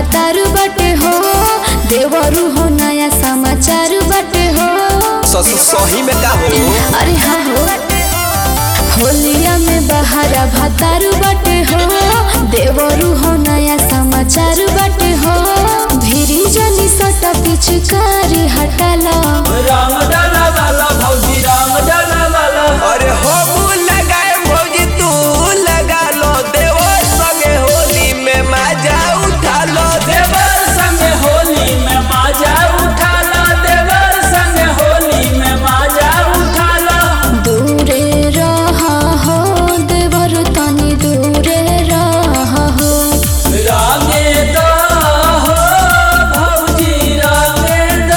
भातारू बटे हो देवरू हो नया समाचार बटे हो स- स- सही में का हो अरे हाँ हो होलिया में बहारा भातारू बटे हो देवरू हो नया समाचार बटे हो भिरी जनी सटा पिचकारी हटाला राम डाला वाला भौजी राम डाला वाला अरे हो लगाए भौजी तू लगा लो देवो संगे होली में मजा उठा लो देवर संग होली में माजा उठाला देवर संग होली में माजा उठाला दूरे रहा हो देवर तनी दूरे रहा हो रागे दा हो भौजी रागे दा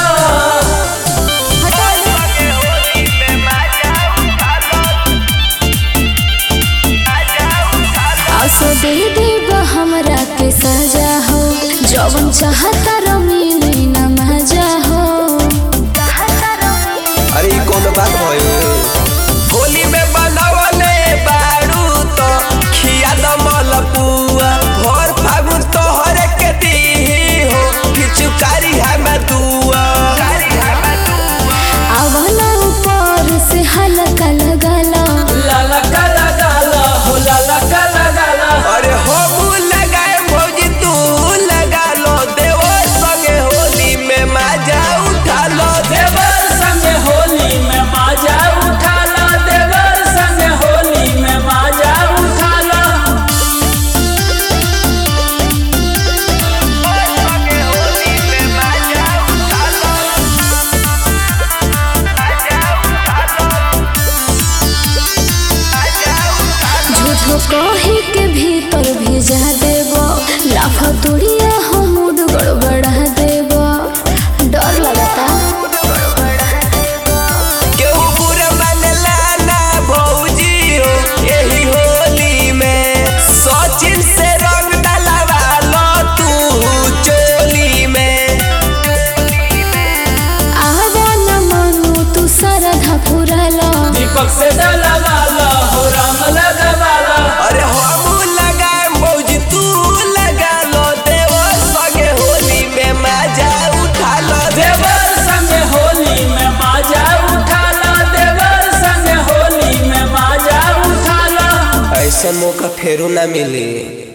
आसो दे देब हमरा के सजा हो जवन चाहता रमीली न मजा हो अरे ई कौन बात भयो होली में बनावले बारू तो खिया दमल पुआ भर फागुन तोहरे के दी हो किचुकारी है मैं दुआ आवला ऊपर से हल्का लगला लाला काला गाला हो लाला काला गाला अरे हो लगाए भौजी तू लगा लो देवो संगे होली में मजा उठा लो देवर संग होली में माजा उठाला देवर संग होली में माजा उठाला झूठो कही के भीतर भेजा देब लाफा तोड़िया हो मूड गड़बड़ा देब डर लगता केहू बुरा मानला ना भौजी हो यही होली में सचिन से रंग डलवा लो तू चोली में आवा न मनु तू सरधा पुरला दीपक से डाला वाला हो राम लगा वाला अरे हम लगाए भौजी तू लगा लो देवो संगे होली में मजा उठा लो देवर संग होली में माजा उठाला देवर संग होली में माजा उठाला ऐसा मौका फेरू ना मिले